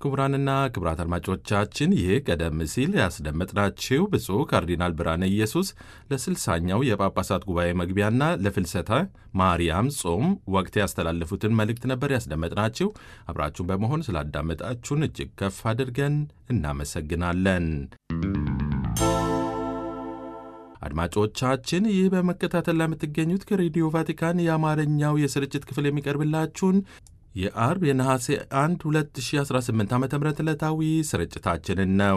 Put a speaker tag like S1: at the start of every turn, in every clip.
S1: ክቡራንና ክቡራት አድማጮቻችን ይህ ቀደም ሲል ያስደመጥናችሁ ብፁዕ ካርዲናል ብርሃነ ኢየሱስ ለስልሳኛው የጳጳሳት ጉባኤ መግቢያና ለፍልሰታ ማርያም ጾም ወቅት ያስተላለፉትን መልእክት ነበር ያስደመጥናችሁ። አብራችሁን በመሆን ስላዳመጣችሁን እጅግ ከፍ አድርገን እናመሰግናለን። አድማጮቻችን ይህ በመከታተል ላይ የምትገኙት ከሬዲዮ ቫቲካን የአማርኛው የስርጭት ክፍል የሚቀርብላችሁን የአርብ የነሐሴ 1 2018 ዓ ም ዕለታዊ ስርጭታችንን ነው።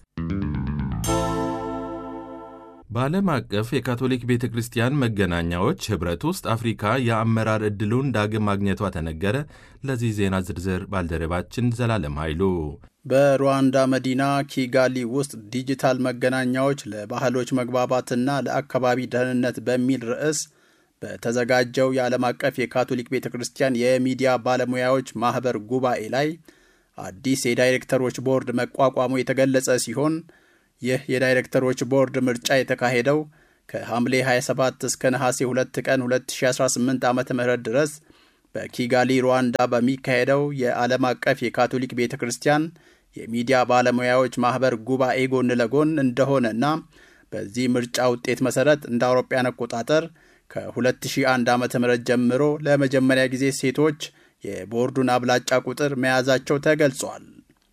S1: በዓለም አቀፍ የካቶሊክ ቤተ ክርስቲያን መገናኛዎች ኅብረት ውስጥ አፍሪካ የአመራር ዕድሉን ዳግም ማግኘቷ ተነገረ። ለዚህ ዜና ዝርዝር ባልደረባችን ዘላለም ኃይሉ
S2: በሩዋንዳ መዲና ኪጋሊ ውስጥ ዲጂታል መገናኛዎች ለባህሎች መግባባትና ለአካባቢ ደህንነት በሚል ርዕስ በተዘጋጀው የዓለም አቀፍ የካቶሊክ ቤተ ክርስቲያን የሚዲያ ባለሙያዎች ማኅበር ጉባኤ ላይ አዲስ የዳይሬክተሮች ቦርድ መቋቋሙ የተገለጸ ሲሆን ይህ የዳይሬክተሮች ቦርድ ምርጫ የተካሄደው ከሐምሌ 27 እስከ ነሐሴ 2 ቀን 2018 ዓ ም ድረስ በኪጋሊ ሩዋንዳ በሚካሄደው የዓለም አቀፍ የካቶሊክ ቤተ ክርስቲያን የሚዲያ ባለሙያዎች ማኅበር ጉባኤ ጎን ለጎን እንደሆነና በዚህ ምርጫ ውጤት መሠረት እንደ አውሮፓውያን አቆጣጠር ከ2001 ዓ ም ጀምሮ ለመጀመሪያ ጊዜ ሴቶች የቦርዱን አብላጫ ቁጥር መያዛቸው ተገልጿል።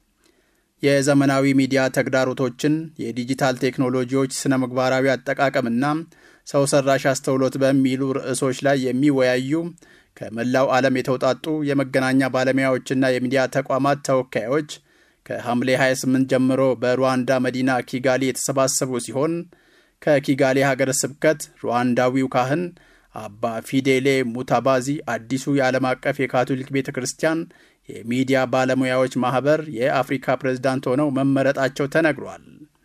S2: የዘመናዊ ሚዲያ ተግዳሮቶችን፣ የዲጂታል ቴክኖሎጂዎች ስነ ምግባራዊ አጠቃቀምና ሰው ሰራሽ አስተውሎት በሚሉ ርዕሶች ላይ የሚወያዩ ከመላው ዓለም የተውጣጡ የመገናኛ ባለሙያዎችና የሚዲያ ተቋማት ተወካዮች ከሐምሌ 28 ጀምሮ በሩዋንዳ መዲና ኪጋሊ የተሰባሰቡ ሲሆን ከኪጋሌ ሀገረ ስብከት ሩዋንዳዊው ካህን አባ ፊዴሌ ሙታባዚ አዲሱ የዓለም አቀፍ የካቶሊክ ቤተ ክርስቲያን የሚዲያ ባለሙያዎች ማኅበር የአፍሪካ ፕሬዝዳንት ሆነው መመረጣቸው ተነግሯል።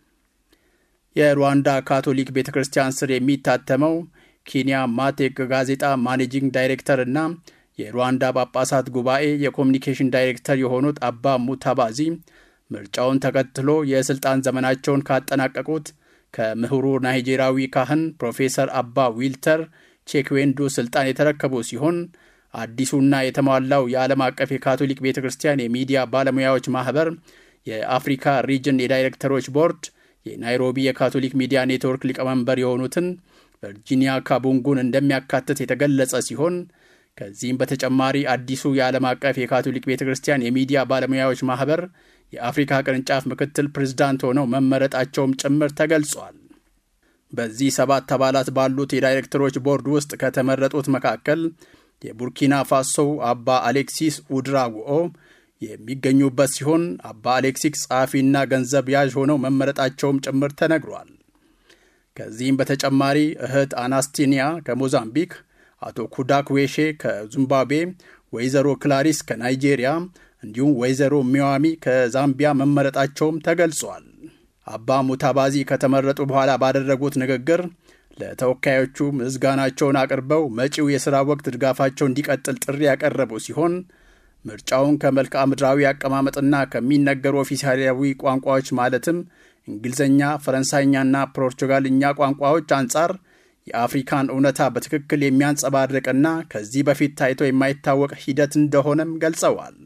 S2: የሩዋንዳ ካቶሊክ ቤተ ክርስቲያን ስር የሚታተመው ኪንያ ማቴክ ጋዜጣ ማኔጂንግ ዳይሬክተር እና የሩዋንዳ ጳጳሳት ጉባኤ የኮሚኒኬሽን ዳይሬክተር የሆኑት አባ ሙታባዚ ምርጫውን ተከትሎ የሥልጣን ዘመናቸውን ካጠናቀቁት ከምሁሩ ናይጄሪያዊ ካህን ፕሮፌሰር አባ ዊልተር ቼክዌንዱ ስልጣን የተረከቡ ሲሆን አዲሱና የተሟላው የዓለም አቀፍ የካቶሊክ ቤተ ክርስቲያን የሚዲያ ባለሙያዎች ማኅበር የአፍሪካ ሪጅን የዳይሬክተሮች ቦርድ የናይሮቢ የካቶሊክ ሚዲያ ኔትወርክ ሊቀመንበር የሆኑትን ቨርጂኒያ ካቡንጉን እንደሚያካትት የተገለጸ ሲሆን ከዚህም በተጨማሪ አዲሱ የዓለም አቀፍ የካቶሊክ ቤተ ክርስቲያን የሚዲያ ባለሙያዎች ማኅበር የአፍሪካ ቅርንጫፍ ምክትል ፕሬዝዳንት ሆነው መመረጣቸውም ጭምር ተገልጿል። በዚህ ሰባት አባላት ባሉት የዳይሬክተሮች ቦርድ ውስጥ ከተመረጡት መካከል የቡርኪና ፋሶው አባ አሌክሲስ ኡድራጉኦ የሚገኙበት ሲሆን አባ አሌክሲስ ጸሐፊና ገንዘብ ያዥ ሆነው መመረጣቸውም ጭምር ተነግሯል። ከዚህም በተጨማሪ እህት አናስቲኒያ ከሞዛምቢክ፣ አቶ ኩዳክ ዌሼ ከዚምባብዌ፣ ወይዘሮ ክላሪስ ከናይጄሪያ እንዲሁም ወይዘሮ ሚዋሚ ከዛምቢያ መመረጣቸውም ተገልጿል። አባ ሙታባዚ ከተመረጡ በኋላ ባደረጉት ንግግር ለተወካዮቹ ምስጋናቸውን አቅርበው መጪው የሥራ ወቅት ድጋፋቸው እንዲቀጥል ጥሪ ያቀረቡ ሲሆን ምርጫውን ከመልክዓ ምድራዊ አቀማመጥና ከሚነገሩ ኦፊሳላዊ ቋንቋዎች ማለትም እንግሊዝኛ፣ ፈረንሳይኛና ፖርቹጋልኛ ቋንቋዎች አንጻር የአፍሪካን እውነታ በትክክል የሚያንጸባርቅና ከዚህ በፊት ታይቶ የማይታወቅ ሂደት እንደሆነም ገልጸዋል።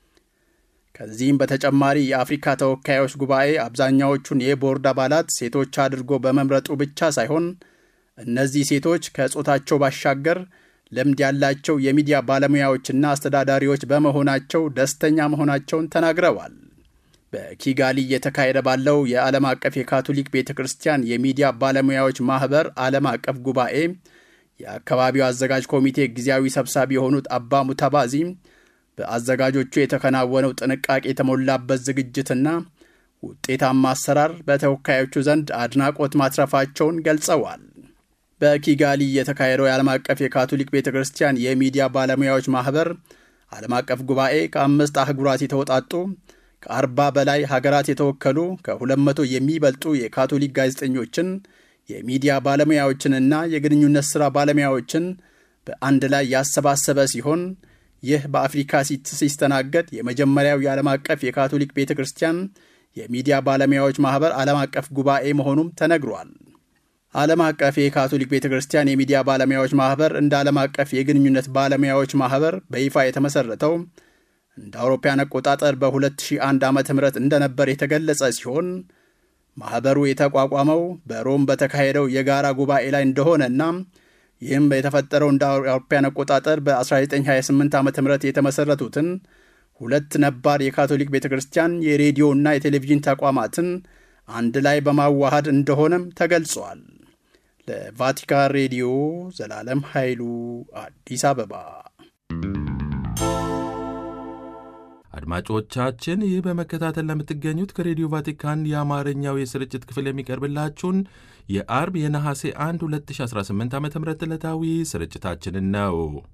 S2: ከዚህም በተጨማሪ የአፍሪካ ተወካዮች ጉባኤ አብዛኛዎቹን የቦርድ አባላት ሴቶች አድርጎ በመምረጡ ብቻ ሳይሆን እነዚህ ሴቶች ከጾታቸው ባሻገር ልምድ ያላቸው የሚዲያ ባለሙያዎችና አስተዳዳሪዎች በመሆናቸው ደስተኛ መሆናቸውን ተናግረዋል። በኪጋሊ እየተካሄደ ባለው የዓለም አቀፍ የካቶሊክ ቤተ ክርስቲያን የሚዲያ ባለሙያዎች ማኅበር ዓለም አቀፍ ጉባኤ የአካባቢው አዘጋጅ ኮሚቴ ጊዜያዊ ሰብሳቢ የሆኑት አባ ሙታባዚ በአዘጋጆቹ የተከናወነው ጥንቃቄ የተሞላበት ዝግጅትና ውጤታማ አሰራር በተወካዮቹ ዘንድ አድናቆት ማትረፋቸውን ገልጸዋል። በኪጋሊ የተካሄደው የዓለም አቀፍ የካቶሊክ ቤተ ክርስቲያን የሚዲያ ባለሙያዎች ማኅበር ዓለም አቀፍ ጉባኤ ከአምስት አህጉራት የተውጣጡ ከአርባ በላይ ሀገራት የተወከሉ ከሁለት መቶ የሚበልጡ የካቶሊክ ጋዜጠኞችን የሚዲያ ባለሙያዎችንና የግንኙነት ሥራ ባለሙያዎችን በአንድ ላይ ያሰባሰበ ሲሆን ይህ በአፍሪካ ሲስተናገድ የመጀመሪያው የዓለም አቀፍ የካቶሊክ ቤተ ክርስቲያን የሚዲያ ባለሙያዎች ማኅበር ዓለም አቀፍ ጉባኤ መሆኑም ተነግሯል። ዓለም አቀፍ የካቶሊክ ቤተ ክርስቲያን የሚዲያ ባለሙያዎች ማኅበር እንደ ዓለም አቀፍ የግንኙነት ባለሙያዎች ማኅበር በይፋ የተመሠረተው እንደ አውሮፓውያን አቆጣጠር በ2001 ዓ ም እንደነበር የተገለጸ ሲሆን ማኅበሩ የተቋቋመው በሮም በተካሄደው የጋራ ጉባኤ ላይ እንደሆነና ይህም የተፈጠረው እንደ አውሮፓውያን አቆጣጠር በ1928 ዓ ም የተመሠረቱትን ሁለት ነባር የካቶሊክ ቤተ ክርስቲያን የሬዲዮና የቴሌቪዥን ተቋማትን አንድ ላይ በማዋሃድ እንደሆነም ተገልጿል። ለቫቲካን ሬዲዮ ዘላለም ኃይሉ አዲስ አበባ።
S1: አድማጮቻችን ይህ በመከታተል ለምትገኙት ከሬዲዮ ቫቲካን የአማርኛው የስርጭት ክፍል የሚቀርብላችሁን የአርብ የነሐሴ 1 2018 ዓ ም ዕለታዊ ስርጭታችንን ነው።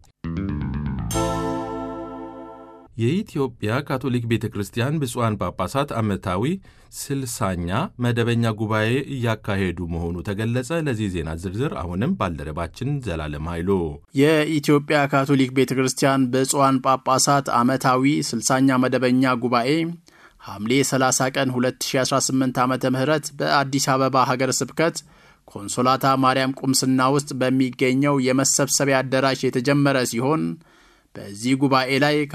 S1: የኢትዮጵያ ካቶሊክ ቤተ ክርስቲያን ብፁዓን ጳጳሳት ዓመታዊ ስልሳኛ መደበኛ ጉባኤ እያካሄዱ መሆኑ ተገለጸ። ለዚህ ዜና ዝርዝር አሁንም ባልደረባችን ዘላለም ኃይሉ።
S2: የኢትዮጵያ ካቶሊክ ቤተ ክርስቲያን ብፁዓን ጳጳሳት ዓመታዊ ስልሳኛ መደበኛ ጉባኤ ሐምሌ 30 ቀን 2018 ዓ ም በአዲስ አበባ ሀገረ ስብከት ኮንሶላታ ማርያም ቁምስና ውስጥ በሚገኘው የመሰብሰቢያ አዳራሽ የተጀመረ ሲሆን በዚህ ጉባኤ ላይ